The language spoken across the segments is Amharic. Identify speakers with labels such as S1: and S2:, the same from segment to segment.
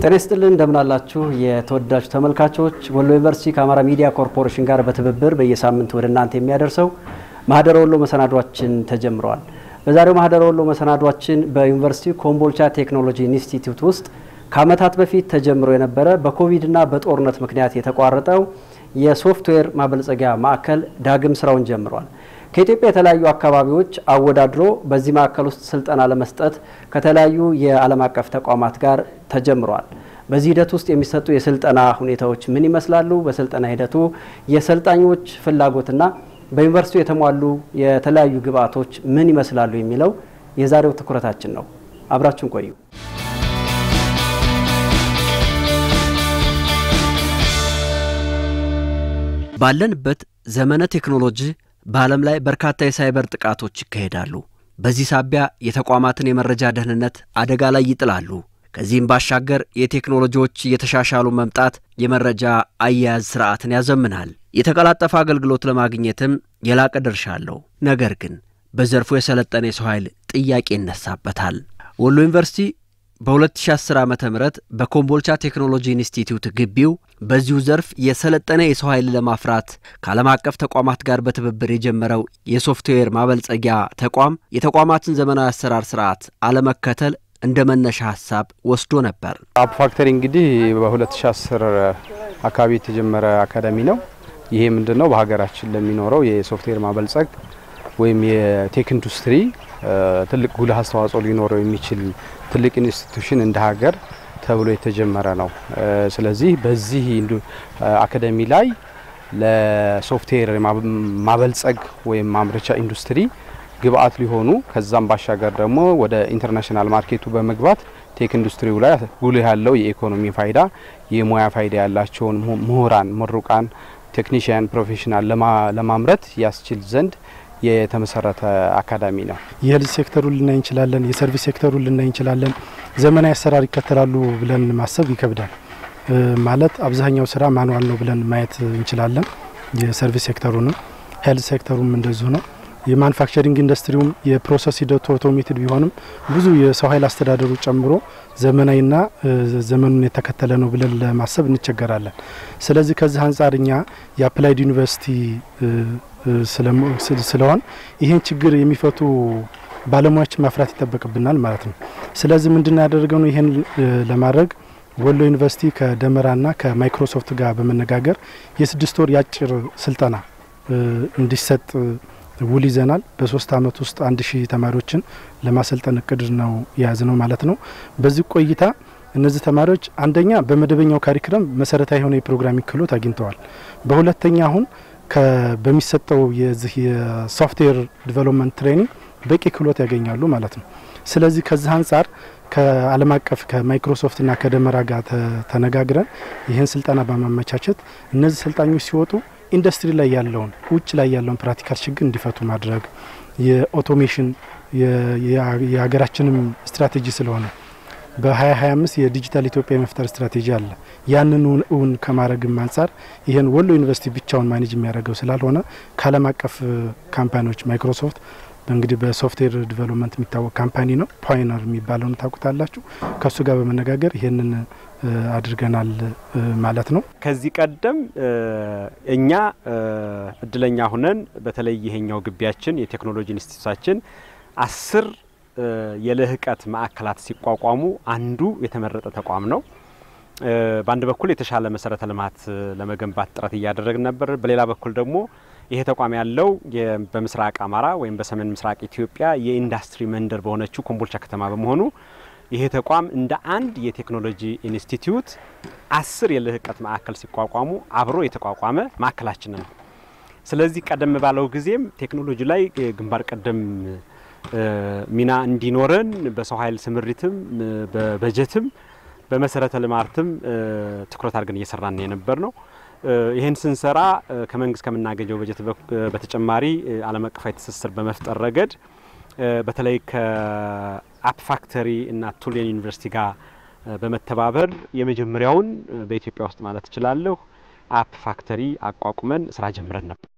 S1: ጤና ይስጥልን እንደምናላችሁ የተወዳጅ ተመልካቾች፣ ወሎ ዩኒቨርሲቲ ከአማራ ሚዲያ ኮርፖሬሽን ጋር በትብብር በየሳምንት ወደ እናንተ የሚያደርሰው ማህደረ ወሎ መሰናዷችን ተጀምረዋል። በዛሬው ማህደረ ወሎ መሰናዷችን በዩኒቨርሲቲ ኮምቦልቻ ቴክኖሎጂ ኢንስቲትዩት ውስጥ ከዓመታት በፊት ተጀምሮ የነበረ በኮቪድና በጦርነት ምክንያት የተቋረጠው የሶፍትዌር ማበልጸጊያ ማዕከል ዳግም ስራውን ጀምሯል። ከኢትዮጵያ የተለያዩ አካባቢዎች አወዳድሮ በዚህ ማዕከል ውስጥ ስልጠና ለመስጠት ከተለያዩ የዓለም አቀፍ ተቋማት ጋር ተጀምሯል። በዚህ ሂደት ውስጥ የሚሰጡ የስልጠና ሁኔታዎች ምን ይመስላሉ? በስልጠና ሂደቱ የሰልጣኞች ፍላጎትና በዩኒቨርሲቲው የተሟሉ የተለያዩ ግብአቶች ምን ይመስላሉ የሚለው የዛሬው ትኩረታችን ነው። አብራችሁን ቆዩ። ባለንበት ዘመነ ቴክኖሎጂ በዓለም ላይ በርካታ የሳይበር ጥቃቶች ይካሄዳሉ። በዚህ ሳቢያ የተቋማትን የመረጃ ደህንነት አደጋ ላይ ይጥላሉ። ከዚህም ባሻገር የቴክኖሎጂዎች እየተሻሻሉ መምጣት የመረጃ አያያዝ ስርዓትን ያዘምናል። የተቀላጠፈ አገልግሎት ለማግኘትም የላቀ ድርሻ አለው። ነገር ግን በዘርፉ የሰለጠነ የሰው ኃይል ጥያቄ ይነሳበታል። ወሎ ዩኒቨርሲቲ በ2010 ዓ ም በኮምቦልቻ ቴክኖሎጂ ኢንስቲትዩት ግቢው በዚሁ ዘርፍ የሰለጠነ የሰው ኃይል ለማፍራት ከዓለም አቀፍ ተቋማት ጋር በትብብር የጀመረው የሶፍትዌር ማበልጸጊያ ተቋም የተቋማትን ዘመናዊ አሰራር ስርዓት አለመከተል እንደ መነሻ ሀሳብ ወስዶ ነበር።
S2: አፕ ፋክተሪ እንግዲህ በ2010 አካባቢ የተጀመረ አካዳሚ ነው። ይሄ ምንድን ነው? በሀገራችን ለሚኖረው የሶፍትዌር ማበልጸግ ወይም የቴክ ኢንዱስትሪ ትልቅ ጉልህ አስተዋጽኦ ሊኖረው የሚችል ትልቅ ኢንስቲትዩሽን እንደ ሀገር ተብሎ የተጀመረ ነው። ስለዚህ በዚህ አካዳሚ ላይ ለሶፍትዌር ማበልጸግ ወይም ማምረቻ ኢንዱስትሪ ግብአት ሊሆኑ ከዛም ባሻገር ደግሞ ወደ ኢንተርናሽናል ማርኬቱ በመግባት ቴክ ኢንዱስትሪው ላይ ጉልህ ያለው የኢኮኖሚ ፋይዳ፣ የሙያ ፋይዳ ያላቸውን ምሁራን፣ ምሩቃን፣ ቴክኒሽያን፣ ፕሮፌሽናል ለማምረት ያስችል ዘንድ የተመሰረተ አካዳሚ ነው።
S3: የሄልዝ ሴክተሩን ልናይ እንችላለን። የሰርቪስ ሴክተሩን ልናይ እንችላለን። ዘመናዊ አሰራር ይከተላሉ ብለን ማሰብ ይከብዳል። ማለት አብዛኛው ስራ ማኑዋል ነው ብለን ማየት እንችላለን። የሰርቪስ ሴክተሩንም ሄልዝ ሴክተሩም እንደዚሁ ነው። የማኑፋክቸሪንግ ኢንዱስትሪውም የፕሮሰስ ሂደቱ ኦቶሜትድ ቢሆንም ብዙ የሰው ኃይል አስተዳደሩ ጨምሮ ዘመናዊና ዘመኑን የተከተለ ነው ብለን ለማሰብ እንቸገራለን። ስለዚህ ከዚህ አንጻር እኛ የአፕላይድ ዩኒቨርሲቲ ስለሆን ይህን ችግር የሚፈቱ ባለሙያዎችን ማፍራት ይጠበቅብናል ማለት ነው። ስለዚህ ምንድን ያደረገው ነው ይህን ለማድረግ ወሎ ዩኒቨርሲቲ ከደመራና ከማይክሮሶፍት ጋር በመነጋገር የስድስት ወር የአጭር ስልጠና እንዲሰጥ ውል ይዘናል። በሶስት አመት ውስጥ አንድ ሺህ ተማሪዎችን ለማሰልጠን እቅድ ነው የያዝ ነው ማለት ነው። በዚህ ቆይታ እነዚህ ተማሪዎች አንደኛ በመደበኛው ካሪክለም መሰረታዊ የሆነ የፕሮግራሚንግ ክህሎት አግኝተዋል። በሁለተኛ አሁን በሚሰጠው የዚህ የሶፍትዌር ዲቨሎፕመንት ትሬኒንግ በቂ ክህሎት ያገኛሉ ማለት ነው። ስለዚህ ከዚህ አንጻር ከዓለም አቀፍ ከማይክሮሶፍትና ከደመራ ጋር ተነጋግረን ይህን ስልጠና በማመቻቸት እነዚህ ሰልጣኞች ሲወጡ ኢንዱስትሪ ላይ ያለውን ውጭ ላይ ያለውን ፕራክቲካል ችግር እንዲፈቱ ማድረግ የኦቶሜሽን የሀገራችንም ስትራቴጂ ስለሆነ በ2025 የዲጂታል ኢትዮጵያ የመፍጠር ስትራቴጂ አለ። ያንን እውን ከማድረግም አንጻር ይህን ወሎ ዩኒቨርሲቲ ብቻውን ማኔጅ የሚያደርገው ስላልሆነ ከዓለም አቀፍ ካምፓኒዎች ማይክሮሶፍት እንግዲህ በሶፍትዌር ዲቨሎፕመንት የሚታወቅ ካምፓኒ ነው። ፓይነር የሚባለውን ታውቁታላችሁ። ከእሱ ጋር በመነጋገር ይህንን አድርገናል ማለት ነው።
S4: ከዚህ ቀደም እኛ እድለኛ ሁነን በተለይ ይሄኛው ግቢያችን የቴክኖሎጂ ኢንስቲትዩታችን አስር የልህቀት ማዕከላት ሲቋቋሙ አንዱ የተመረጠ ተቋም ነው። በአንድ በኩል የተሻለ መሰረተ ልማት ለመገንባት ጥረት እያደረግን ነበር። በሌላ በኩል ደግሞ ይሄ ተቋም ያለው በምስራቅ አማራ ወይም በሰሜን ምስራቅ ኢትዮጵያ የኢንዱስትሪ መንደር በሆነችው ኮምቦልቻ ከተማ በመሆኑ ይሄ ተቋም እንደ አንድ የቴክኖሎጂ ኢንስቲትዩት አስር የልህቀት ማዕከል ሲቋቋሙ አብሮ የተቋቋመ ማዕከላችን ነው። ስለዚህ ቀደም ባለው ጊዜም ቴክኖሎጂ ላይ ግንባር ቀደም ሚና እንዲኖረን በሰው ኃይል ስምሪትም በበጀትም በመሰረተ ልማትም ትኩረት አድርገን እየሰራን የነበር ነው። ይህን ስንሰራ ከመንግስት ከምናገኘው በጀት በተጨማሪ ዓለም አቀፋዊ ትስስር በመፍጠር ረገድ በተለይ ከአፕ ፋክተሪ እና ቱሌን ዩኒቨርሲቲ ጋር በመተባበር የመጀመሪያውን በኢትዮጵያ ውስጥ ማለት እችላለሁ አፕ ፋክተሪ አቋቁመን ስራ ጀምረን ነበር።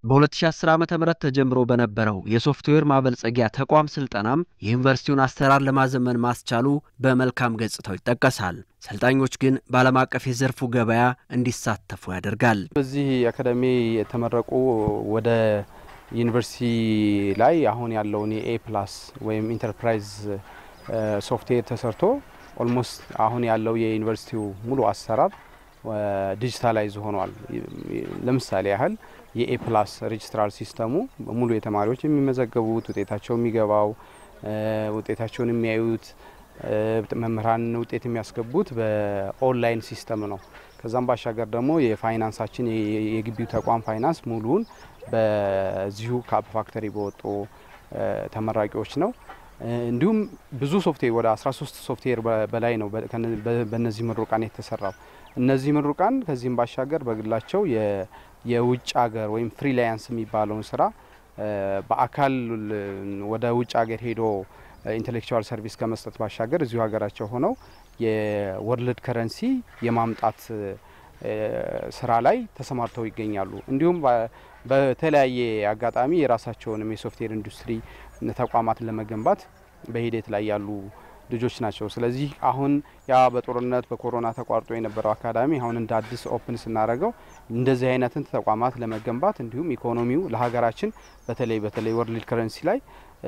S1: በ2010 ዓ ም ተጀምሮ በነበረው የሶፍትዌር ማበልጸጊያ ተቋም ስልጠናም የዩኒቨርሲቲውን አሰራር ለማዘመን ማስቻሉ በመልካም ገጽታው ይጠቀሳል። ሰልጣኞች ግን በዓለም አቀፍ የዘርፉ ገበያ እንዲሳተፉ ያደርጋል።
S2: በዚህ አካዳሚ የተመረቁ ወደ ዩኒቨርሲቲ ላይ አሁን ያለውን የኤ ፕላስ ወይም ኢንተርፕራይዝ ሶፍትዌር ተሰርቶ ኦልሞስት አሁን ያለው የዩኒቨርሲቲው ሙሉ አሰራር ዲጂታላይዝ ሆኗል። ለምሳሌ ያህል የኤ ፕላስ ሬጅስትራል ሲስተሙ ሙሉ የተማሪዎች የሚመዘገቡት ውጤታቸው የሚገባው ውጤታቸውን የሚያዩት መምህራን ውጤት የሚያስገቡት በኦንላይን ሲስተም ነው። ከዛም ባሻገር ደግሞ የፋይናንሳችን የግቢው ተቋም ፋይናንስ ሙሉውን በዚሁ ከአፕ ፋክተሪ በወጡ ተመራቂዎች ነው። እንዲሁም ብዙ ሶፍትዌር ወደ 13 ሶፍትዌር በላይ ነው በእነዚህ ምሩቃን የተሰራው። እነዚህ ምሩቃን ከዚህም ባሻገር በግላቸው የውጭ ሀገር ወይም ፍሪላንስ የሚባለውን ስራ በአካል ወደ ውጭ ሀገር ሄዶ ኢንቴሌክቹዋል ሰርቪስ ከመስጠት ባሻገር እዚሁ ሀገራቸው ሆነው የወርልድ ከረንሲ የማምጣት ስራ ላይ ተሰማርተው ይገኛሉ። እንዲሁም በተለያየ አጋጣሚ የራሳቸውንም የሶፍትዌር ኢንዱስትሪ ተቋማትን ለመገንባት በሂደት ላይ ያሉ ልጆች ናቸው። ስለዚህ አሁን ያ በጦርነት በኮሮና ተቋርጦ የነበረው አካዳሚ አሁን እንደ አዲስ ኦፕን ስናደርገው እንደዚህ አይነትን ተቋማት ለመገንባት እንዲሁም ኢኮኖሚው ለሀገራችን በተለይ በተለይ ወርልድ ከረንሲ ላይ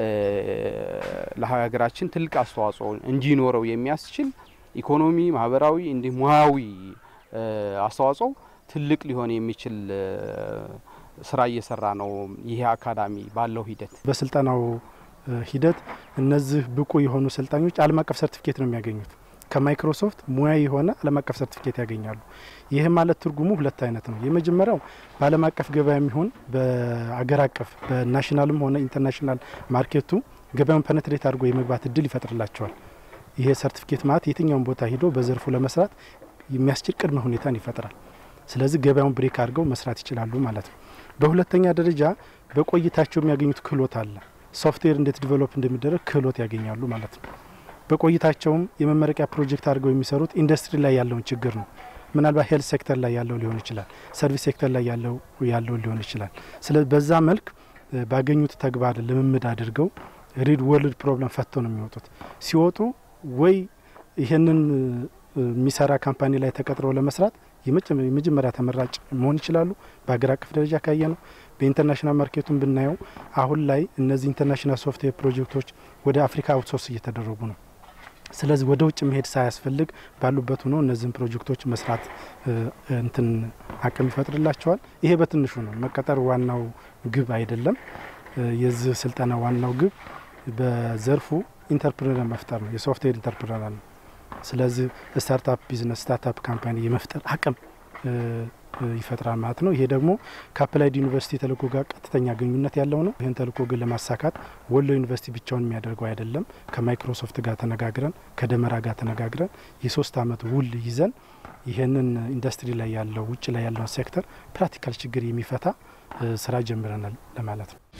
S2: ለሀገራችን ትልቅ አስተዋጽኦ እንዲኖረው የሚያስችል ኢኮኖሚ፣ ማህበራዊ እንዲህ ሙያዊ አስተዋጽኦ ትልቅ ሊሆን የሚችል ስራ እየሰራ ነው። ይሄ አካዳሚ ባለው ሂደት
S3: በስልጠናው ሂደት እነዚህ ብቁ የሆኑ ሰልጣኞች ዓለም አቀፍ ሰርቲፊኬት ነው የሚያገኙት። ከማይክሮሶፍት ሙያ የሆነ ዓለም አቀፍ ሰርቲፊኬት ያገኛሉ። ይህ ማለት ትርጉሙ ሁለት አይነት ነው። የመጀመሪያው በዓለም አቀፍ ገበያ የሚሆን በአገር አቀፍ በናሽናልም ሆነ ኢንተርናሽናል ማርኬቱ ገበያውን ፐነትሬት አድርጎ የመግባት እድል ይፈጥርላቸዋል። ይሄ ሰርቲፊኬት ማለት የትኛውን ቦታ ሂዶ በዘርፉ ለመስራት የሚያስችል ቅድመ ሁኔታን ይፈጥራል። ስለዚህ ገበያውን ብሬክ አድርገው መስራት ይችላሉ ማለት ነው። በሁለተኛ ደረጃ በቆይታቸው የሚያገኙት ክህሎት አለ። ሶፍትዌር እንዴት ዲቨሎፕ እንደሚደረግ ክህሎት ያገኛሉ ማለት ነው። በቆይታቸውም የመመረቂያ ፕሮጀክት አድርገው የሚሰሩት ኢንዱስትሪ ላይ ያለውን ችግር ነው። ምናልባት ሄልት ሴክተር ላይ ያለው ሊሆን ይችላል፣ ሰርቪስ ሴክተር ላይ ያለው ያለው ሊሆን ይችላል። ስለዚህ በዛ መልክ ባገኙት ተግባር ልምምድ አድርገው ሪድ ወርልድ ፕሮብለም ፈተው ነው የሚወጡት። ሲወጡ ወይ ይህንን የሚሰራ ካምፓኒ ላይ ተቀጥረው ለመስራት የመጀመሪያ ተመራጭ መሆን ይችላሉ። በሀገር አቀፍ ደረጃ ካየ ነው። በኢንተርናሽናል ማርኬቱን ብናየው አሁን ላይ እነዚህ ኢንተርናሽናል ሶፍትዌር ፕሮጀክቶች ወደ አፍሪካ አውትሶርስ እየተደረጉ ነው። ስለዚህ ወደ ውጭ መሄድ ሳያስፈልግ ባሉበት ሆኖ እነዚህን ፕሮጀክቶች መስራት እንትን አቅም ይፈጥርላቸዋል። ይሄ በትንሹ ነው። መቀጠር ዋናው ግብ አይደለም። የዚህ ስልጠና ዋናው ግብ በዘርፉ ኢንተርፕረነር መፍጠር ነው። የሶፍትዌር ኢንተርፕረነር ነው። ስለዚህ ስታርታፕ ቢዝነስ ስታርታፕ ካምፓኒ የመፍጠር አቅም ይፈጥራል ማለት ነው። ይሄ ደግሞ ከአፕላይድ ዩኒቨርሲቲ ተልእኮ ጋር ቀጥተኛ ግንኙነት ያለው ነው። ይህን ተልእኮ ግን ለማሳካት ወሎ ዩኒቨርሲቲ ብቻውን የሚያደርገው አይደለም። ከማይክሮሶፍት ጋር ተነጋግረን ከደመራ ጋር ተነጋግረን የሶስት አመት ውል ይዘን ይህንን ኢንዱስትሪ ላይ ያለው ውጭ ላይ ያለውን ሴክተር ፕራክቲካል ችግር የሚፈታ ስራ ጀምረናል ለማለት ነው።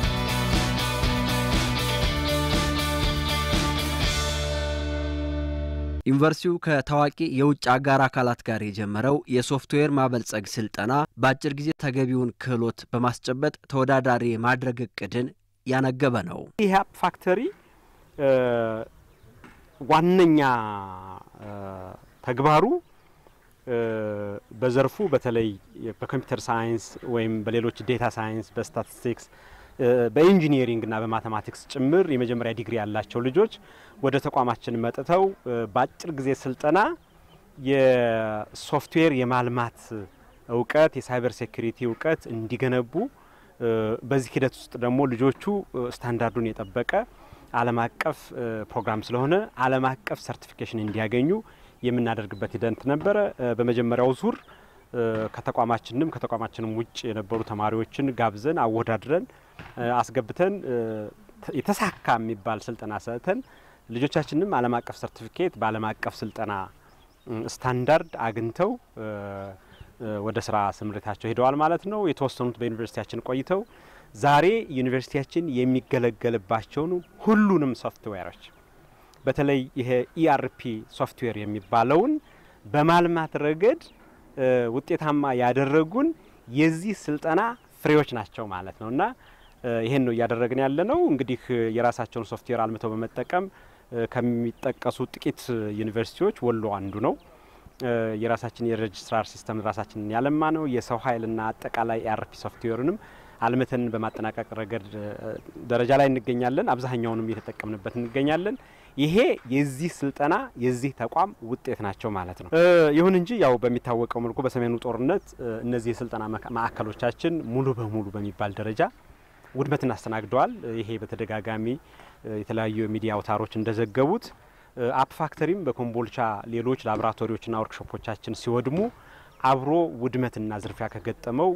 S1: ዩኒቨርሲቲው ከታዋቂ የውጭ አጋር አካላት ጋር የጀመረው የሶፍትዌር ማበልጸግ ስልጠና በአጭር ጊዜ ተገቢውን ክህሎት በማስጨበጥ ተወዳዳሪ የማድረግ እቅድን ያነገበ ነው።
S4: ይህ አፕ ፋክተሪ ዋነኛ ተግባሩ በዘርፉ በተለይ በኮምፒውተር ሳይንስ ወይም በሌሎች ዴታ ሳይንስ፣ በስታቲስቲክስ በኢንጂኒሪንግ እና በማቴማቲክስ ጭምር የመጀመሪያ ዲግሪ ያላቸው ልጆች ወደ ተቋማችን መጥተው በአጭር ጊዜ ስልጠና የሶፍትዌር የማልማት እውቀት፣ የሳይበር ሴኩሪቲ እውቀት እንዲገነቡ በዚህ ሂደት ውስጥ ደግሞ ልጆቹ ስታንዳርዱን የጠበቀ ዓለም አቀፍ ፕሮግራም ስለሆነ ዓለም አቀፍ ሰርቲፊኬሽን እንዲያገኙ የምናደርግበት ሂደት ነበረ። በመጀመሪያው ዙር ከተቋማችንም ከተቋማችንም ውጭ የነበሩ ተማሪዎችን ጋብዘን አወዳድረን አስገብተን የተሳካ የሚባል ስልጠና ሰጥተን ልጆቻችንም ዓለም አቀፍ ሰርቲፊኬት በዓለም አቀፍ ስልጠና ስታንዳርድ አግኝተው ወደ ስራ ስምሪታቸው ሄደዋል ማለት ነው። የተወሰኑት በዩኒቨርሲቲያችን ቆይተው ዛሬ ዩኒቨርሲቲያችን የሚገለገልባቸውን ሁሉንም ሶፍትዌሮች በተለይ ይሄ ኢአርፒ ሶፍትዌር የሚባለውን በማልማት ረገድ ውጤታማ ያደረጉን የዚህ ስልጠና ፍሬዎች ናቸው ማለት ነው እና ይሄን ነው እያደረግን ያለ ነው። እንግዲህ የራሳቸውን ሶፍትዌር አልምተው በመጠቀም ከሚጠቀሱ ጥቂት ዩኒቨርሲቲዎች ወሎ አንዱ ነው። የራሳችን የሬጅስትራር ሲስተም ራሳችንን ያለማ ነው። የሰው ኃይልና አጠቃላይ ኤአርፒ ሶፍትዌርንም አልምተን በማጠናቀቅ ረገድ ደረጃ ላይ እንገኛለን። አብዛኛውንም እየተጠቀምንበት እንገኛለን። ይሄ የዚህ ስልጠና የዚህ ተቋም ውጤት ናቸው ማለት ነው። ይሁን እንጂ ያው በሚታወቀው መልኩ በሰሜኑ ጦርነት እነዚህ የስልጠና ማዕከሎቻችን ሙሉ በሙሉ በሚባል ደረጃ ውድመትን አስተናግደዋል። ይሄ በተደጋጋሚ የተለያዩ የሚዲያ አውታሮች እንደዘገቡት አፕ ፋክተሪም በኮምቦልቻ ሌሎች ላቦራቶሪዎችና ወርክሾፖቻችን ሲወድሙ አብሮ ውድመትና ዝርፊያ ከገጠመው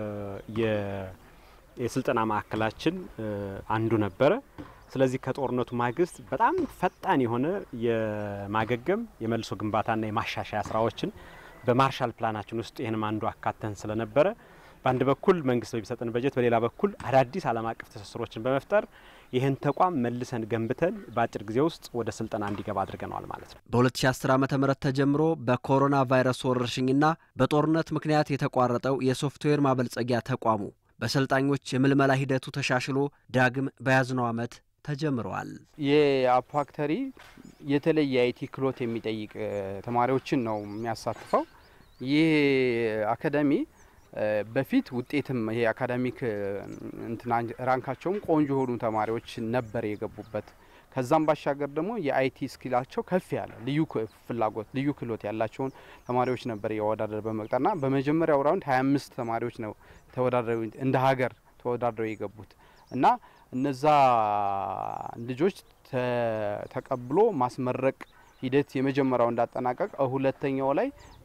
S4: የስልጠና ማዕከላችን አንዱ ነበረ። ስለዚህ ከጦርነቱ ማግስት በጣም ፈጣን የሆነ የማገገም የመልሶ ግንባታና የማሻሻያ ስራዎችን በማርሻል ፕላናችን ውስጥ ይህንም አንዱ አካተን ስለነበረ በአንድ በኩል መንግስት በሚሰጠን በጀት፣ በሌላ በኩል አዳዲስ ዓለም አቀፍ ትስስሮችን በመፍጠር ይህን ተቋም መልሰን ገንብተን በአጭር ጊዜ ውስጥ ወደ ስልጠና እንዲገባ አድርገነዋል ማለት ነው።
S1: በ2010 ዓ ም ተጀምሮ በኮሮና ቫይረስ ወረርሽኝና በጦርነት ምክንያት የተቋረጠው የሶፍትዌር ማበልጸጊያ ተቋሙ በሰልጣኞች የምልመላ ሂደቱ ተሻሽሎ ዳግም በያዝነው ዓመት ተጀምረዋል።
S2: የአፕ ፋክተሪ የተለየ አይቲ ክህሎት የሚጠይቅ ተማሪዎችን ነው የሚያሳትፈው። ይህ አካዳሚ በፊት ውጤትም ይሄ አካዳሚክ እንትና ራንካቸውም ቆንጆ የሆኑ ተማሪዎች ነበር የገቡበት። ከዛም ባሻገር ደግሞ የአይቲ ስኪላቸው ከፍ ያለ ልዩ ፍላጎት ልዩ ክህሎት ያላቸውን ተማሪዎች ነበር የወዳደር በመቅጠርና በመጀመሪያው ራውንድ 25 ተማሪዎች ነው ተወዳድረው እንደ ሀገር ተወዳድረው የገቡት እና እነዛ ልጆች ተቀብሎ ማስመረቅ ሂደት የመጀመሪያው እንዳጠናቀቅ ሁለተኛው ላይ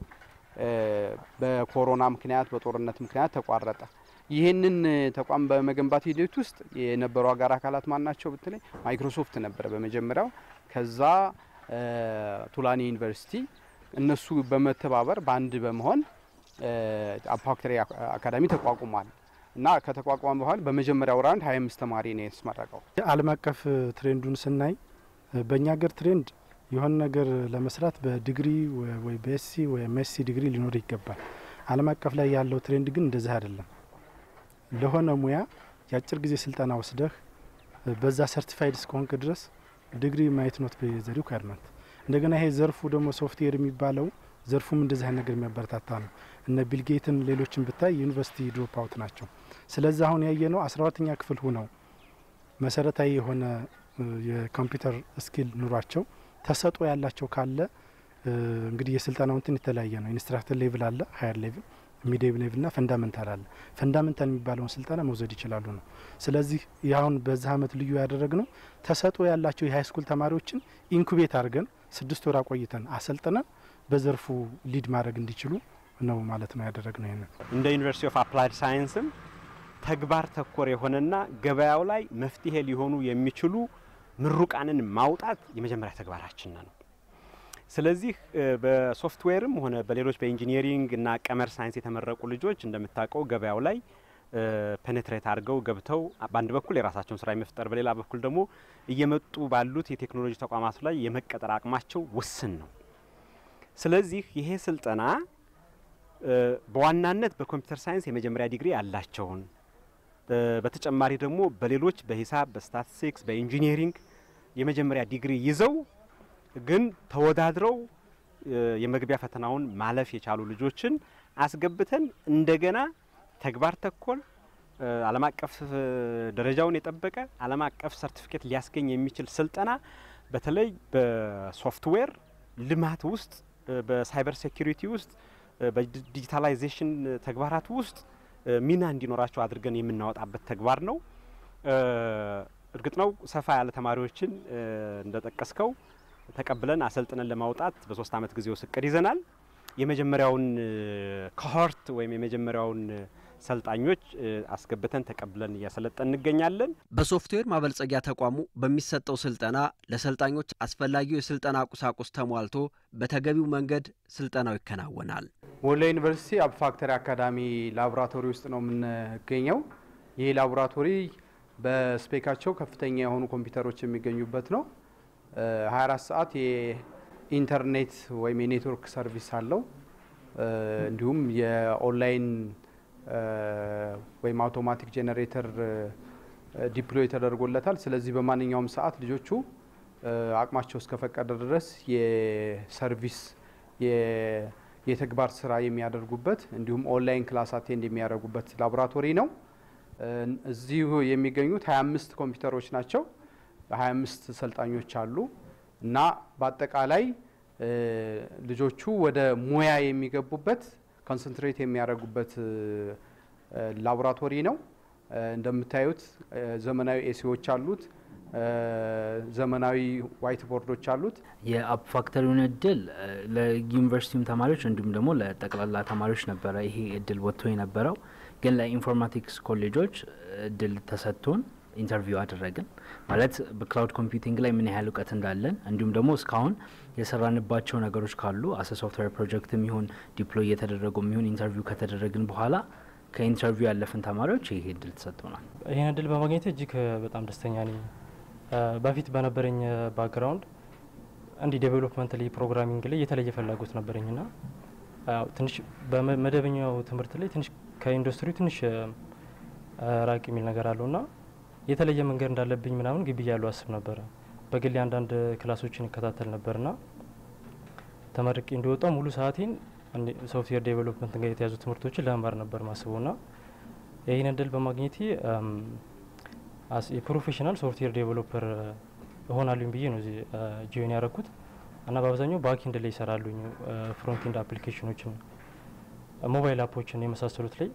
S2: በኮሮና ምክንያት በጦርነት ምክንያት ተቋረጠ። ይህንን ተቋም በመገንባት ሂደት ውስጥ የነበሩ አጋር አካላት ማን ናቸው ብትለኝ ማይክሮሶፍት ነበረ በመጀመሪያው። ከዛ ቱላኒ ዩኒቨርሲቲ እነሱ በመተባበር በአንድ በመሆን አፕ ፋክተሪ አካዳሚ ተቋቁሟል እና ከተቋቋመ በኋላ በመጀመሪያው ራውንድ 25 ተማሪ ነው የተመረቀው።
S3: ዓለም አቀፍ ትሬንዱን ስናይ በእኛ ሀገር ትሬንድ የሆነ ነገር ለመስራት በዲግሪ ወይ በኤስሲ ወይ ኤምኤስሲ ዲግሪ ሊኖር ይገባል። ዓለም አቀፍ ላይ ያለው ትሬንድ ግን እንደዚህ አይደለም። ለሆነ ሙያ የአጭር ጊዜ ስልጠና ወስደህ በዛ ሰርቲፋይድ እስከሆንክ ድረስ ዲግሪ ማየት ኖት ዘ ሪኳርመንት። እንደገና ይሄ ዘርፉ ደግሞ ሶፍትዌር የሚባለው ዘርፉም እንደዚህ አይነት ነገር የሚያበረታታ ነው። እነ ቢልጌትን ሌሎችን ብታይ ዩኒቨርሲቲ ድሮፕ አውት ናቸው። ስለዚህ አሁን ያየ ነው አስራ ሁለተኛ ክፍል ሁነው መሰረታዊ የሆነ የኮምፒውተር ስኪል ኑሯቸው ተሰጦ ያላቸው ካለ እንግዲህ የስልጠናው እንትን የተለያየ ነው። ኢንስትራክተር ሌቭል አለ፣ ሀየር ሌቭል፣ ሚዲየም ሌቭል ና ፈንዳመንታል አለ። ፈንዳመንታል የሚባለውን ስልጠና መውሰድ ይችላሉ ነው። ስለዚህ ያሁን በዚህ አመት ልዩ ያደረግ ነው ተሰጦ ያላቸው የሀይ ስኩል ተማሪዎችን ኢንኩቤት አድርገን ስድስት ወር አቆይተን አሰልጥነን በዘርፉ ሊድ ማድረግ እንዲችሉ ነው ማለት ነው ያደረግ ነው። ይህንን
S4: እንደ ዩኒቨርሲቲ ኦፍ አፕላይድ ሳይንስም ተግባር ተኮር የሆነና ገበያው ላይ መፍትሄ ሊሆኑ የሚችሉ ምሩቃንን ማውጣት የመጀመሪያ ተግባራችን ነው። ስለዚህ በሶፍትዌርም ሆነ በሌሎች በኢንጂኒሪንግ እና ቀመር ሳይንስ የተመረቁ ልጆች እንደምታውቀው ገበያው ላይ ፔኔትሬት አድርገው ገብተው በአንድ በኩል የራሳቸውን ስራ የመፍጠር በሌላ በኩል ደግሞ እየመጡ ባሉት የቴክኖሎጂ ተቋማት ላይ የመቀጠር አቅማቸው ውስን ነው። ስለዚህ ይሄ ስልጠና በዋናነት በኮምፒውተር ሳይንስ የመጀመሪያ ዲግሪ ያላቸውን በተጨማሪ ደግሞ በሌሎች በሂሳብ፣ በስታቲስቲክስ፣ በኢንጂኒሪንግ የመጀመሪያ ዲግሪ ይዘው ግን ተወዳድረው የመግቢያ ፈተናውን ማለፍ የቻሉ ልጆችን አስገብተን እንደገና ተግባር ተኮር ዓለም አቀፍ ደረጃውን የጠበቀ ዓለም አቀፍ ሰርቲፊኬት ሊያስገኝ የሚችል ስልጠና በተለይ በሶፍትዌር ልማት ውስጥ በሳይበር ሴኩሪቲ ውስጥ በዲጂታላይዜሽን ተግባራት ውስጥ ሚና እንዲኖራቸው አድርገን የምናወጣበት ተግባር ነው። እርግጥ ነው ሰፋ ያለ ተማሪዎችን እንደጠቀስከው ተቀብለን አሰልጥነን ለማውጣት በሶስት አመት ጊዜ ውስጥ እቅድ ይዘናል። የመጀመሪያውን ኮሆርት ወይም የመጀመሪያውን ሰልጣኞች አስገብተን ተቀብለን እያሰለጠን እንገኛለን።
S1: በሶፍትዌር ማበልጸጊያ ተቋሙ በሚሰጠው ስልጠና ለሰልጣኞች አስፈላጊው የስልጠና ቁሳቁስ ተሟልቶ በተገቢው መንገድ ስልጠናው ይከናወናል።
S2: ወሎ ዩኒቨርሲቲ አፕ ፋክተሪ አካዳሚ ላቦራቶሪ ውስጥ ነው የምንገኘው። ይህ ላቦራቶሪ በስፔካቸው ከፍተኛ የሆኑ ኮምፒውተሮች የሚገኙበት ነው። 24 ሰዓት የኢንተርኔት ወይም የኔትወርክ ሰርቪስ አለው። እንዲሁም የኦንላይን ወይም አውቶማቲክ ጄኔሬተር ዲፕሎይ ተደርጎለታል። ስለዚህ በማንኛውም ሰዓት ልጆቹ አቅማቸው እስከፈቀደ ድረስ የሰርቪስ የተግባር ስራ የሚያደርጉበት እንዲሁም ኦንላይን ክላስ አቴንድ የሚያደርጉበት ላቦራቶሪ ነው። እዚሁ የሚገኙት 25 ኮምፒውተሮች ናቸው። 25 ሰልጣኞች አሉ እና በአጠቃላይ ልጆቹ ወደ ሙያ የሚገቡበት ኮንሰንትሬት የሚያደርጉበት ላቦራቶሪ ነው። እንደምታዩት ዘመናዊ ኤሲዎች አሉት። ዘመናዊ ዋይት ቦርዶች አሉት።
S5: የአፕ ፋክተሪውን እድል ለዩኒቨርሲቲውም ተማሪዎች እንዲሁም ደግሞ ለጠቅላላ ተማሪዎች ነበረ ይሄ እድል ወጥቶ የነበረው። ግን ለኢንፎርማቲክስ ኮሌጆች እድል ተሰጥቶን ኢንተርቪው አደረግን። ማለት በክላውድ ኮምፒውቲንግ ላይ ምን ያህል እውቀት እንዳለን እንዲሁም ደግሞ እስካሁን የሰራንባቸው ነገሮች ካሉ አሰ ሶፍትዌር ፕሮጀክትም ይሁን ዲፕሎይ እየተደረጉ የሚሆን ኢንተርቪው ከተደረግን በኋላ ከኢንተርቪው ያለፍን ተማሪዎች ይሄ እድል ተሰጥቶናል።
S6: ይህን እድል በማግኘት እጅግ በጣም ደስተኛ ነኝ። በፊት በነበረኝ ባክግራውንድ እንዲህ ዴቨሎፕመንት ላይ ፕሮግራሚንግ ላይ የተለየ ፍላጎት ነበረኝና ትንሽ በመደበኛው ትምህርት ላይ ትንሽ ከኢንዱስትሪው ትንሽ ራቅ የሚል ነገር አለውና የተለየ መንገድ እንዳለብኝ ምናምን ግቢ ያለው አስብ ነበረ። በግሌ አንዳንድ ክላሶችን ይከታተል ነበርና ተመርቄ እንደወጣው ሙሉ ሰዓቴን ሶፍትዌር ዴቨሎፕመንት ጋር የተያዙ ትምህርቶችን ለመማር ነበር ማስበው ና ይህን እድል በማግኘቴ የፕሮፌሽናል ሶፍትዌር ዴቨሎፐር እሆናሉኝ ብዬ ነው እዚህ ጂዮን ያደረኩት እና በአብዛኛው ባክኤንድ ላይ ይሰራሉኝ ፍሮንቴንድ አፕሊኬሽኖችን፣ ሞባይል አፖችን የመሳሰሉት ላይ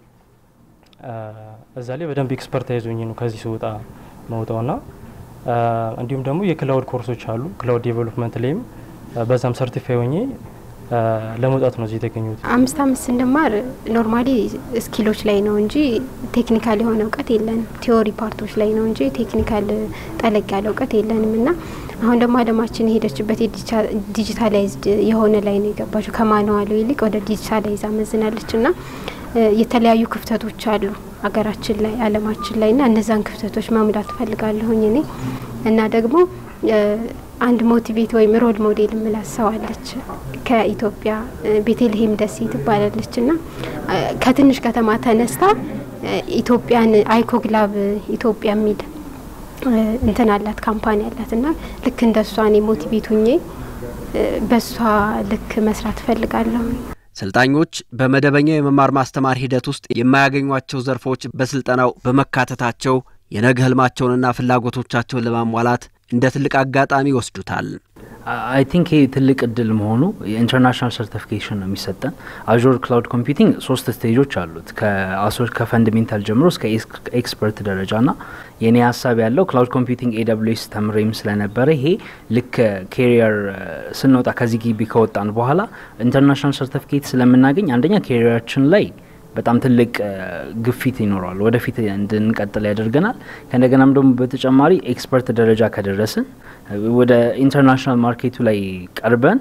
S6: እዛ ላይ በደንብ ኤክስፐርታይዝ ሆኜ ነው ከዚህ ስወጣ መውጣው ና እንዲሁም ደግሞ የክላውድ ኮርሶች አሉ ክላውድ ዴቨሎፕመንት ላይም በዛም ሰርቲፋይ ሆኜ ለመውጣት ነው እዚህ የተገኙት።
S7: አምስት አምስት ስንማር ኖርማሊ ስኪሎች ላይ ነው እንጂ ቴክኒካል የሆነ እውቀት የለንም። ቲዎሪ ፓርቶች ላይ ነው እንጂ ቴክኒካል ጠለቅ ያለ እውቀት የለንም እና አሁን ደግሞ አለማችን የሄደችበት ዲጂታላይዝድ የሆነ ላይ ነው የገባችው። ከማንዋሉ ይልቅ ወደ ዲጂታላይዝ አመዝናለች እና የተለያዩ ክፍተቶች አሉ ሀገራችን ላይ አለማችን ላይ እና እነዛን ክፍተቶች መሙላት እፈልጋለሁኝ እኔ እና ደግሞ አንድ ሞቲቬት ወይም ሮል ሞዴል የምላት ሰው አለች ከኢትዮጵያ ቤተልሔም ደሴ ትባላለች እና ከትንሽ ከተማ ተነስታ ኢትዮጵያን አይኮግላብ ኢትዮጵያ የሚል እንትን አላት ካምፓኒ አላት እና ልክ እንደ እሷ እኔ ሞቲቬት ሁኜ በእሷ ልክ መስራት እፈልጋለሁ።
S1: ሰልጣኞች በመደበኛው የመማር ማስተማር ሂደት ውስጥ የማያገኟቸው ዘርፎች በስልጠናው በመካተታቸው የነገ ህልማቸውንና ፍላጎቶቻቸውን ለማሟላት እንደ ትልቅ አጋጣሚ ይወስዱታል።
S5: አይ ቲንክ ይህ ትልቅ እድል መሆኑ የኢንተርናሽናል ሰርቲፊኬሽን ነው የሚሰጠን። አዙር ክላውድ ኮምፒውቲንግ ሶስት ስቴጆች አሉት ከአሶ ከፈንዳሜንታል ጀምሮ እስከ ኤክስፐርት ደረጃ ና የኔ ሀሳብ ያለው ክላውድ ኮምፒውቲንግ ኤደብሊውኤስ ተምሬም ስለነበረ ይሄ ልክ ኬሪየር ስንወጣ ከዚህ ግቢ ከወጣን በኋላ ኢንተርናሽናል ሰርቲፊኬት ስለምናገኝ አንደኛ ኬሪየራችን ላይ በጣም ትልቅ ግፊት ይኖረዋል፣ ወደፊት እንድንቀጥል ያደርገናል። ከእንደገናም ደግሞ በተጨማሪ ኤክስፐርት ደረጃ ከደረስን ወደ ኢንተርናሽናል ማርኬቱ ላይ ቀርበን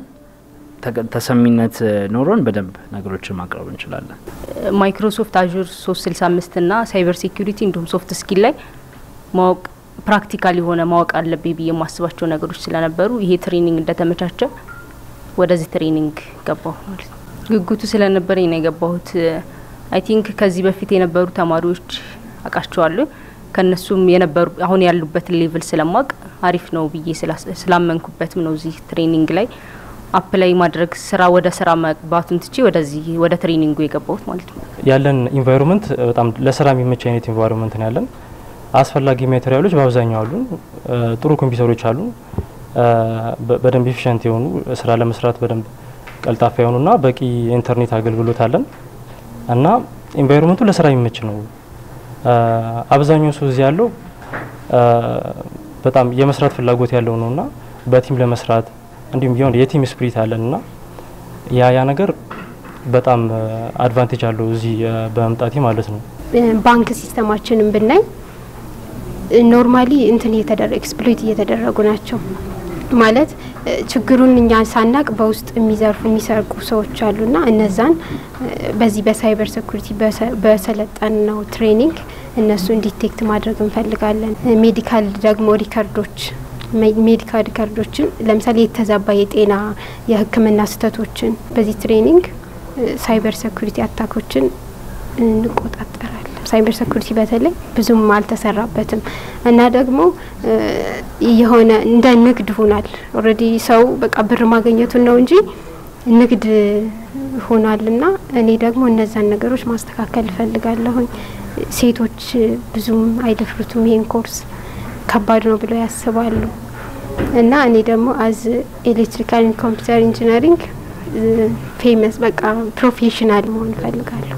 S5: ተሰሚነት ኖሮን በደንብ ነገሮችን ማቅረብ እንችላለን።
S8: ማይክሮሶፍት አዙር 365 እና ሳይበር ሴኩሪቲ እንዲሁም ሶፍት ስኪል ላይ ማወቅ ፕራክቲካል የሆነ ማወቅ አለብኝ ብዬ የማስባቸው ነገሮች ስለነበሩ ይሄ ትሬኒንግ እንደተመቻቸ ወደዚህ ትሬኒንግ ገባሁ ማለት ነው። ጉጉቱ ስለነበረኝ ነው የገባሁት። አይ ቲንክ ከዚህ በፊት የነበሩ ተማሪዎች አውቃቸዋለሁ። ከነሱም የነበሩ አሁን ያሉበትን ሌቭል ስለማቅ አሪፍ ነው ብዬ ስላመንኩበትም ነው እዚህ ትሬኒንግ ላይ አፕላይ ማድረግ ስራ ወደ ስራ መግባቱን ትቼ ወደዚህ ወደ ትሬኒንጉ የገባሁት ማለት ነው።
S6: ያለን ኢንቫይሮንመንት በጣም ለስራ የሚመች አይነት ኢንቫይሮንመንት ነው ያለን። አስፈላጊ ማቴሪያሎች በአብዛኛው አሉን። ጥሩ ኮምፒውተሮች አሉ። በደንብ ኤፊሽንት የሆኑ ስራ ለመስራት በደንብ ቀልጣፋ የሆኑና በቂ የኢንተርኔት አገልግሎት አለን እና ኢንቫይሮንመንቱ ለስራ የሚመች ነው። አብዛኛው ሰው እዚህ ያለው በጣም የመስራት ፍላጎት ያለው ነውና በቲም ለመስራት እንዲሁም ቢሆን የቲም ስፕሪት አለን እና ያ ያ ነገር በጣም አድቫንቴጅ አለው እዚህ በመምጣቴ ማለት ነው።
S7: ባንክ ሲስተማችንን ብናይ ኖርማሊ እንትን እየተደረገ ኤክስፕሎይት እየተደረጉ ናቸው ማለት ችግሩን እኛ ሳናቅ በውስጥ የሚዘርፉ የሚሰርቁ ሰዎች አሉና እነዛን በዚህ በሳይበር ሴኩሪቲ በሰለጠን ነው ትሬኒንግ እነሱን ዲቴክት ማድረግ እንፈልጋለን። ሜዲካል ደግሞ ሪከርዶች ሜዲካል ሪከርዶችን ለምሳሌ የተዛባ የጤና የሕክምና ስህተቶችን በዚህ ትሬኒንግ ሳይበር ሴኩሪቲ አታኮችን እንቆጣጠራለን። ሳይበር ሴኩሪቲ በተለይ ብዙም አልተሰራበትም እና ደግሞ የሆነ እንደ ንግድ ሆናል። ኦልሬዲ ሰው በቃ ብር ማግኘቱን ነው እንጂ ንግድ ሆኗልና እኔ ደግሞ እነዛን ነገሮች ማስተካከል እፈልጋለሁኝ። ሴቶች ብዙም አይደፍሩትም ይሄን ኮርስ ከባድ ነው ብለው ያስባሉ እና እኔ ደግሞ አዝ ኤሌክትሪካል ኮምፒውተር ኢንጂነሪንግ ፌመስ በቃ ፕሮፌሽናል መሆን እፈልጋለሁ።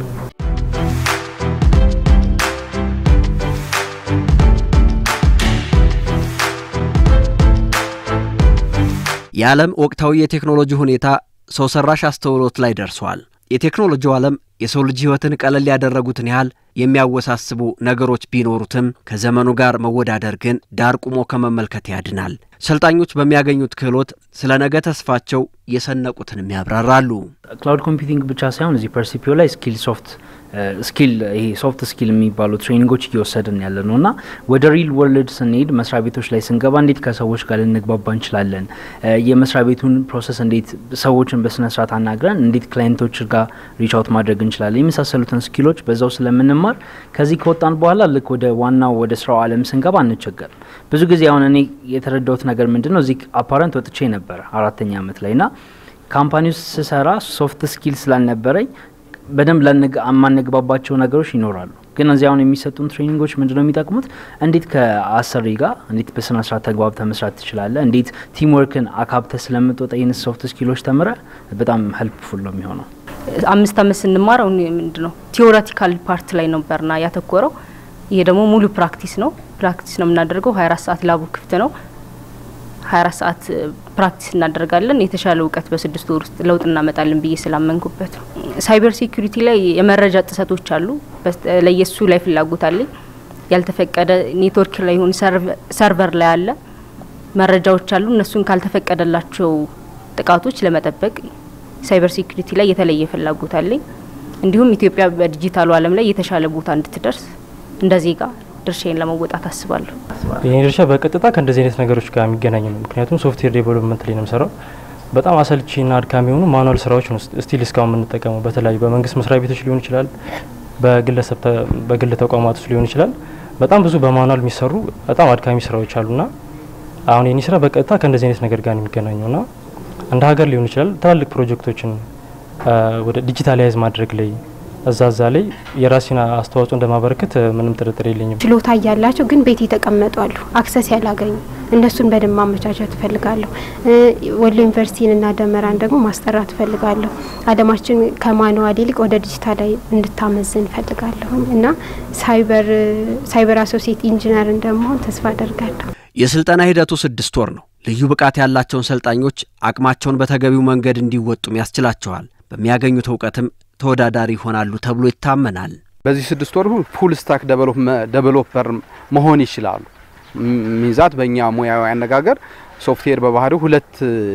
S1: የዓለም ወቅታዊ የቴክኖሎጂ ሁኔታ ሰው ሰራሽ አስተውሎት ላይ ደርሷል። የቴክኖሎጂው ዓለም የሰው ልጅ ሕይወትን ቀለል ያደረጉትን ያህል የሚያወሳስቡ ነገሮች ቢኖሩትም ከዘመኑ ጋር መወዳደር ግን ዳር ቁሞ ከመመልከት ያድናል። ሰልጣኞች በሚያገኙት ክህሎት ስለ ነገ ተስፋቸው የሰነቁትንም ያብራራሉ።
S5: ክላውድ ኮምፒውቲንግ ብቻ ሳይሆን እዚህ ፐርሲፒዮ ላይ ስኪል ሶፍት ስኪል ይሄ ሶፍት ስኪል የሚባሉ ትሬኒንጎች እየወሰድን ያለ ነው እና ወደ ሪል ወርልድ ስንሄድ መስሪያ ቤቶች ላይ ስንገባ እንዴት ከሰዎች ጋር ልንግባባ እንችላለን፣ የመስሪያ ቤቱን ፕሮሰስ እንዴት ሰዎችን በስነስርዓት አናግረን እንዴት ክላይንቶች ጋር ሪች አውት ማድረግ እንችላለን የመሳሰሉትን ስኪሎች በዛው ስለምንማር ከዚህ ከወጣን በኋላ ልክ ወደ ዋናው ወደ ስራው ዓለም ስንገባ አንቸገርም። ብዙ ጊዜ አሁን እኔ የተረዳሁት ነገር ምንድን ነው እዚህ አፓረንት ወጥቼ ነበረ አራተኛ አመት ላይ ና ካምፓኒ ውስጥ ስሰራ ሶፍት ስኪል ስላልነበረኝ በደንብ የማንግባባቸው ነገሮች ይኖራሉ። ግን እዚህ አሁን የሚሰጡን ትሬኒንጎች ምንድን ነው የሚጠቅሙት? እንዴት ከአሰሪ ጋር እንዴት በስነ ስርዓት ተግባብተ መስራት ትችላለ፣ እንዴት ቲምወርክን አካብተ ስለምትወጣ ይህን ሶፍት ስኪሎች ተምረ በጣም ሄልፕፉል ነው የሚሆነው።
S8: አምስት አመት ስንማር ምንድ ነው ቲዎሬቲካል ፓርት ላይ ነበርና ያተኮረው። ይሄ ደግሞ ሙሉ ፕራክቲስ ነው። ፕራክቲስ ነው የምናደርገው። ሀያ አራት ሰዓት ላቡ ክፍት ነው። ሀያ አራት ሰዓት ፕራክቲስ እናደርጋለን። የተሻለ እውቀት በስድስት ወር ውስጥ ለውጥ እናመጣለን ብዬ ስላመንኩበት ነው። ሳይበር ሴኩሪቲ ላይ የመረጃ ጥሰቶች አሉ። ለየሱ ላይ ፍላጎት አለኝ። ያልተፈቀደ ኔትወርክ ላይ ይሁን ሰርቨር ላይ አለ መረጃዎች አሉ። እነሱን ካልተፈቀደላቸው ጥቃቶች ለመጠበቅ ሳይበር ሴኩሪቲ ላይ የተለየ ፍላጎት አለኝ። እንዲሁም ኢትዮጵያ በዲጂታሉ ዓለም ላይ የተሻለ ቦታ እንድትደርስ እንደ ዜጋ ድርሻዬን ለመወጣት አስባለሁ።
S6: የኔ ድርሻ በቀጥታ ከእንደዚህ አይነት ነገሮች ጋር የሚገናኝ ነው። ምክንያቱም ሶፍትዌር ዴቨሎፕመንት ላይ ነው የምሰራው። በጣም አሰልቺና አድካሚ የሆኑ ማኑዋል ስራዎች ነው ስቲል እስካሁን የምንጠቀመው። በተለያዩ በመንግስት መስሪያ ቤቶች ሊሆን ይችላል፣ በግለሰብ በግል ተቋማት ውስጥ ሊሆን ይችላል። በጣም ብዙ በማኑዋል የሚሰሩ በጣም አድካሚ ስራዎች አሉና አሁን የኔ ስራ በቀጥታ ከእንደዚህ አይነት ነገር ጋር ነው የሚገናኘውና እንደ ሀገር ሊሆን ይችላል ትላልቅ ፕሮጀክቶችን ወደ ዲጂታላይዝ ማድረግ ላይ እዛ እዛ ላይ የራሴን አስተዋጽኦ እንደማበረከት ምንም ጥርጥር የለኝም።
S7: ችሎታ እያላቸው ግን ቤት የተቀመጡ አሉ፣ አክሰስ ያላገኙ እነሱን በደንብ ማመቻቸት እፈልጋለሁ። ወሎ ዩኒቨርሲቲንና ደመራን ደግሞ ማስጠራት እፈልጋለሁ። አለማችን ከማንዋል ይልቅ ወደ ዲጂታል እንድታመዝን እፈልጋለሁ እና ሳይበር ሳይበር አሶሲየት ኢንጂነር እንደመሆን ተስፋ አደርጋለሁ።
S1: የስልጠና ሂደቱ ስድስት ወር ነው። ልዩ ብቃት ያላቸውን ሰልጣኞች አቅማቸውን በተገቢው መንገድ እንዲወጡም ያስችላቸዋል። በሚያገኙት እውቀትም ተወዳዳሪ ይሆናሉ ተብሎ ይታመናል።
S2: በዚህ ስድስት ወር ፉል ስታክ ዴቨሎፐር መሆን ይችላሉ። ሚዛት በእኛ ሙያዊ አነጋገር ሶፍትዌር በባህሪው ሁለት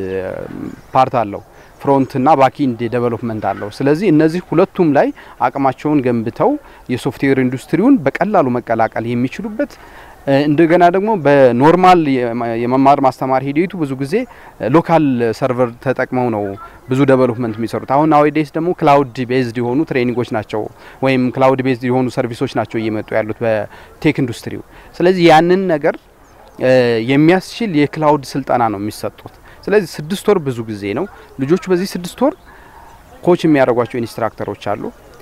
S2: ፓርት አለው፣ ፍሮንትና ባኪንድ ዴቨሎፕመንት አለው። ስለዚህ እነዚህ ሁለቱም ላይ አቅማቸውን ገንብተው የሶፍትዌር ኢንዱስትሪውን በቀላሉ መቀላቀል የሚችሉበት እንደገና ደግሞ በኖርማል የመማር ማስተማር ሂደቱ ብዙ ጊዜ ሎካል ሰርቨር ተጠቅመው ነው ብዙ ዴቨሎፕመንት የሚሰሩት። አሁን ናዌዴስ ደግሞ ክላውድ ቤዝድ የሆኑ ትሬኒንጎች ናቸው ወይም ክላውድ ቤዝድ የሆኑ ሰርቪሶች ናቸው እየመጡ ያሉት በቴክ ኢንዱስትሪው። ስለዚህ ያንን ነገር የሚያስችል የክላውድ ስልጠና ነው የሚሰጡት። ስለዚህ ስድስት ወር ብዙ ጊዜ ነው። ልጆቹ በዚህ ስድስት ወር ኮች የሚያደርጓቸው ኢንስትራክተሮች አሉ።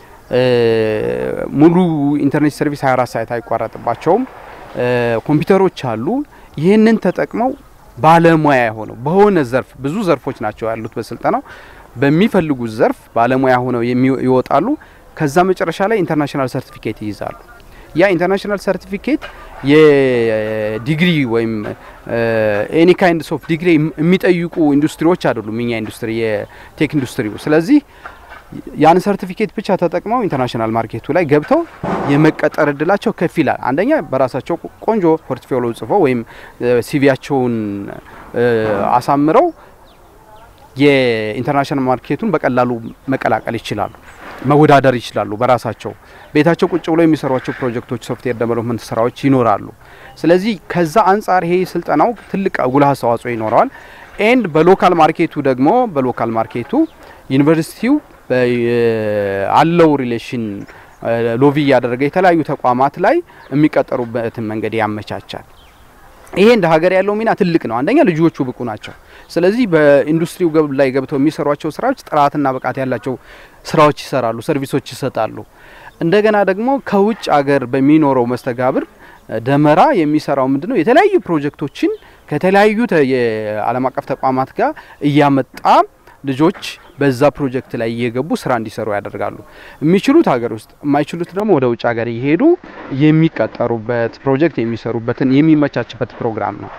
S2: ሙሉ ኢንተርኔት ሰርቪስ 24 ሰዓት አይቋረጥባቸውም። ኮምፒውተሮች አሉ። ይህንን ተጠቅመው ባለሙያ ሆነው በሆነ ዘርፍ ብዙ ዘርፎች ናቸው ያሉት በስልጠናው በሚፈልጉት ዘርፍ ባለሙያ ሆነው ይወጣሉ። ከዛ መጨረሻ ላይ ኢንተርናሽናል ሰርቲፊኬት ይይዛሉ። ያ ኢንተርናሽናል ሰርቲፊኬት የዲግሪ ወይም ኤኒ ካይንድስ ኦፍ ዲግሪ የሚጠይቁ ኢንዱስትሪዎች አይደሉም እኛ ኢንዱስትሪ የቴክ ኢንዱስትሪው። ስለዚህ ያን ሰርቲፊኬት ብቻ ተጠቅመው ኢንተርናሽናል ማርኬቱ ላይ ገብተው የመቀጠር እድላቸው ከፍ ይላል። አንደኛ በራሳቸው ቆንጆ ፖርትፎሊዮ ጽፈው ወይም ሲቪያቸውን አሳምረው የኢንተርናሽናል ማርኬቱን በቀላሉ መቀላቀል ይችላሉ፣ መወዳደር ይችላሉ። በራሳቸው ቤታቸው ቁጭ ብለው የሚሰሯቸው ፕሮጀክቶች፣ ሶፍትዌር ዴቨሎፕመንት ስራዎች ይኖራሉ። ስለዚህ ከዛ አንጻር ይሄ ስልጠናው ትልቅ ጉልህ አስተዋጽኦ ይኖረዋል። ኤንድ በሎካል ማርኬቱ ደግሞ በሎካል ማርኬቱ ዩኒቨርሲቲው አለው ሪሌሽን ሎቢ እያደረገ የተለያዩ ተቋማት ላይ የሚቀጠሩበትን መንገድ ያመቻቻል። ይሄ እንደ ሀገር ያለው ሚና ትልቅ ነው። አንደኛ ልጆቹ ብቁ ናቸው። ስለዚህ በኢንዱስትሪው ላይ ገብተው የሚሰሯቸው ስራዎች ጥራትና ብቃት ያላቸው ስራዎች ይሰራሉ፣ ሰርቪሶች ይሰጣሉ። እንደገና ደግሞ ከውጭ ሀገር በሚኖረው መስተጋብር ደመራ የሚሰራው ምንድነው የተለያዩ ፕሮጀክቶችን ከተለያዩ የዓለም አቀፍ ተቋማት ጋር እያመጣ ልጆች በዛ ፕሮጀክት ላይ እየገቡ ስራ እንዲሰሩ ያደርጋሉ። የሚችሉት ሀገር ውስጥ፣ የማይችሉት ደግሞ ወደ ውጭ ሀገር እየሄዱ የሚቀጠሩበት ፕሮጀክት የሚሰሩበትን የሚመቻችበት ፕሮግራም ነው።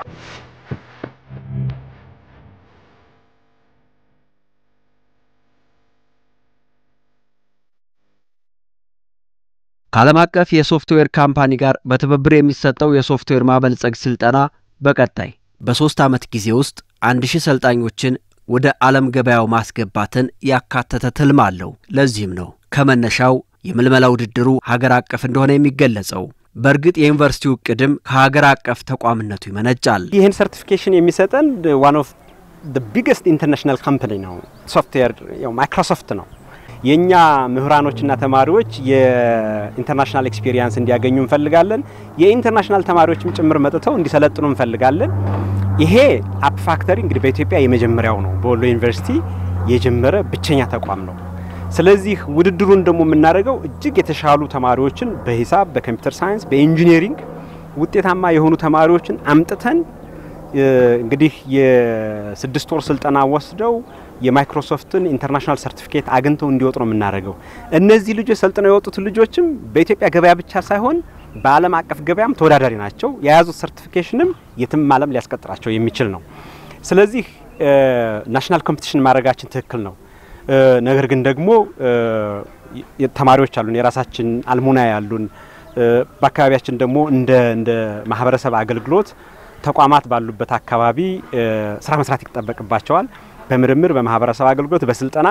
S1: ከዓለም አቀፍ የሶፍትዌር ካምፓኒ ጋር በትብብር የሚሰጠው የሶፍትዌር ማበልጸግ ስልጠና በቀጣይ በሶስት ዓመት ጊዜ ውስጥ አንድ ሺህ ሰልጣኞችን ወደ ዓለም ገበያው ማስገባትን ያካተተ ትልም አለው። ለዚህም ነው ከመነሻው የምልመላ ውድድሩ ሀገር አቀፍ እንደሆነ የሚገለጸው። በእርግጥ የዩኒቨርሲቲው እቅድም ከሀገር አቀፍ ተቋምነቱ ይመነጫል።
S4: ይህን ሰርቲፊኬሽን የሚሰጠን ዋን ኦፍ ቢገስት ኢንተርናሽናል ካምፓኒ ነው። ሶፍትዌር ማይክሮሶፍት ነው። የእኛ ምሁራኖችና ተማሪዎች የኢንተርናሽናል ኤክስፒሪየንስ እንዲያገኙ እንፈልጋለን። የኢንተርናሽናል ተማሪዎችም ጭምር መጥተው እንዲሰለጥኑ እንፈልጋለን። ይሄ አፕ ፋክተሪ እንግዲህ በኢትዮጵያ የመጀመሪያው ነው። በወሎ ዩኒቨርሲቲ የጀመረ ብቸኛ ተቋም ነው። ስለዚህ ውድድሩን ደግሞ የምናደርገው እጅግ የተሻሉ ተማሪዎችን በሂሳብ፣ በኮምፒውተር ሳይንስ፣ በኢንጂነሪንግ ውጤታማ የሆኑ ተማሪዎችን አምጥተን እንግዲህ የስድስት ወር ስልጠና ወስደው የማይክሮሶፍትን ኢንተርናሽናል ሰርቲፊኬት አግኝተው እንዲወጡ ነው የምናደርገው። እነዚህ ልጆች ሰልጥነው የወጡት ልጆችም በኢትዮጵያ ገበያ ብቻ ሳይሆን በዓለም አቀፍ ገበያም ተወዳዳሪ ናቸው። የያዙት ሰርቲፊኬሽንም የትም ዓለም ሊያስቀጥራቸው የሚችል ነው። ስለዚህ ናሽናል ኮምፒቲሽን ማድረጋችን ትክክል ነው። ነገር ግን ደግሞ ተማሪዎች አሉን፣ የራሳችን አልሙና ያሉን፣ በአካባቢያችን ደግሞ እንደ እንደ ማህበረሰብ አገልግሎት ተቋማት ባሉበት አካባቢ ስራ መስራት ይጠበቅባቸዋል። በምርምር በማህበረሰብ አገልግሎት በስልጠና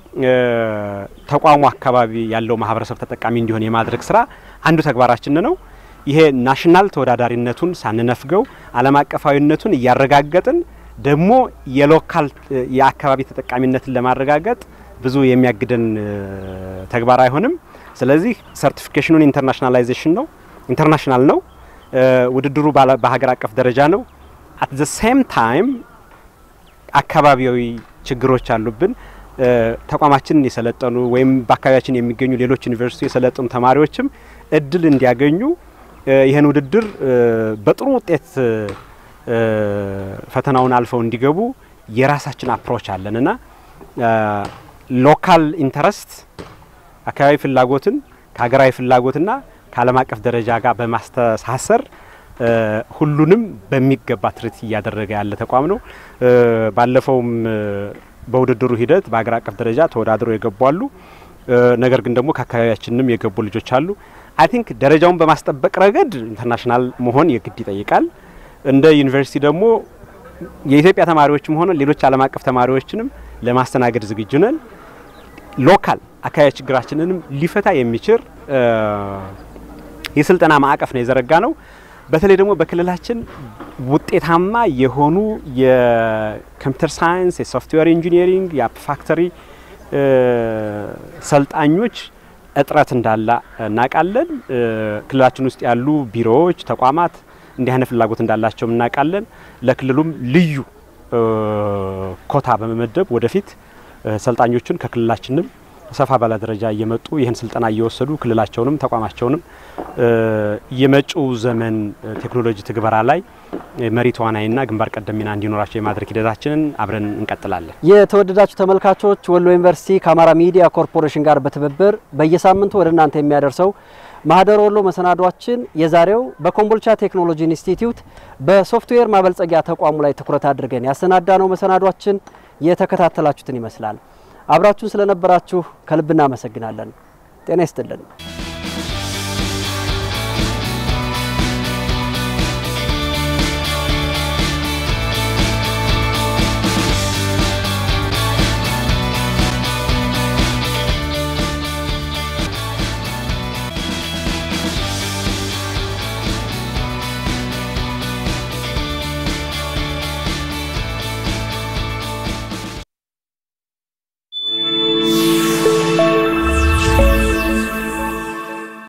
S4: ተቋሙ አካባቢ ያለው ማህበረሰብ ተጠቃሚ እንዲሆን የማድረግ ስራ አንዱ ተግባራችን ነው። ይሄ ናሽናል ተወዳዳሪነቱን ሳንነፍገው ዓለም አቀፋዊነቱን እያረጋገጥን ደግሞ የሎካል የአካባቢ ተጠቃሚነትን ለማረጋገጥ ብዙ የሚያግደን ተግባር አይሆንም። ስለዚህ ሰርቲፊኬሽኑን ኢንተርናሽናላይዜሽን ነው፣ ኢንተርናሽናል ነው። ውድድሩ በሀገር አቀፍ ደረጃ ነው። አት ዘ ሴም ታይም አካባቢያዊ ችግሮች አሉብን። ተቋማችንን የሰለጠኑ ወይም በአካባቢያችን የሚገኙ ሌሎች ዩኒቨርሲቲ የሰለጠኑ ተማሪዎችም እድል እንዲያገኙ ይህን ውድድር በጥሩ ውጤት ፈተናውን አልፈው እንዲገቡ የራሳችን አፕሮች አለን እና ሎካል ኢንተረስት አካባቢ ፍላጎትን ከሀገራዊ ፍላጎትና ከዓለም አቀፍ ደረጃ ጋር በማስተሳሰር ሁሉንም በሚገባ ትርኢት እያደረገ ያለ ተቋም ነው። ባለፈውም በውድድሩ ሂደት በሀገር አቀፍ ደረጃ ተወዳድረው የገቡ አሉ። ነገር ግን ደግሞ ከአካባቢያችንም የገቡ ልጆች አሉ። አይ ቲንክ ደረጃውን በማስጠበቅ ረገድ ኢንተርናሽናል መሆን የግድ ይጠይቃል። እንደ ዩኒቨርሲቲ ደግሞ የኢትዮጵያ ተማሪዎችም ሆነ ሌሎች ዓለም አቀፍ ተማሪዎችንም ለማስተናገድ ዝግጁ ነን። ሎካል አካባቢ ችግራችንንም ሊፈታ የሚችል የስልጠና ማዕቀፍ ነው የዘረጋ ነው። በተለይ ደግሞ በክልላችን ውጤታማ የሆኑ የኮምፒውተር ሳይንስ፣ የሶፍትዌር ኢንጂኒሪንግ፣ የአፕ ፋክተሪ ሰልጣኞች እጥረት እንዳለ እናውቃለን። ክልላችን ውስጥ ያሉ ቢሮዎች፣ ተቋማት እንዲህ አይነት ፍላጎት እንዳላቸው እናውቃለን። ለክልሉም ልዩ ኮታ በመመደብ ወደፊት ሰልጣኞችን ከክልላችንም ሰፋ ባለ ደረጃ እየመጡ ይህን ስልጠና እየወሰዱ ክልላቸውንም ተቋማቸውንም የመጪው ዘመን ቴክኖሎጂ ትግበራ ላይ መሪ ተዋናይና ግንባር ቀደም ሚና እንዲኖራቸው የማድረግ ሂደታችንን አብረን እንቀጥላለን።
S1: የተወደዳችሁ ተመልካቾች ወሎ ዩኒቨርሲቲ ከአማራ ሚዲያ ኮርፖሬሽን ጋር በትብብር በየሳምንቱ ወደ እናንተ የሚያደርሰው ማህደር ወሎ መሰናዷችን የዛሬው በኮምቦልቻ ቴክኖሎጂ ኢንስቲትዩት በሶፍትዌር ማበልጸጊያ ተቋሙ ላይ ትኩረት አድርገን ያሰናዳ ነው መሰናዷችን የተከታተላችሁትን ይመስላል። አብራችሁን ስለነበራችሁ ከልብ እናመሰግናለን። ጤና ይስጥልን።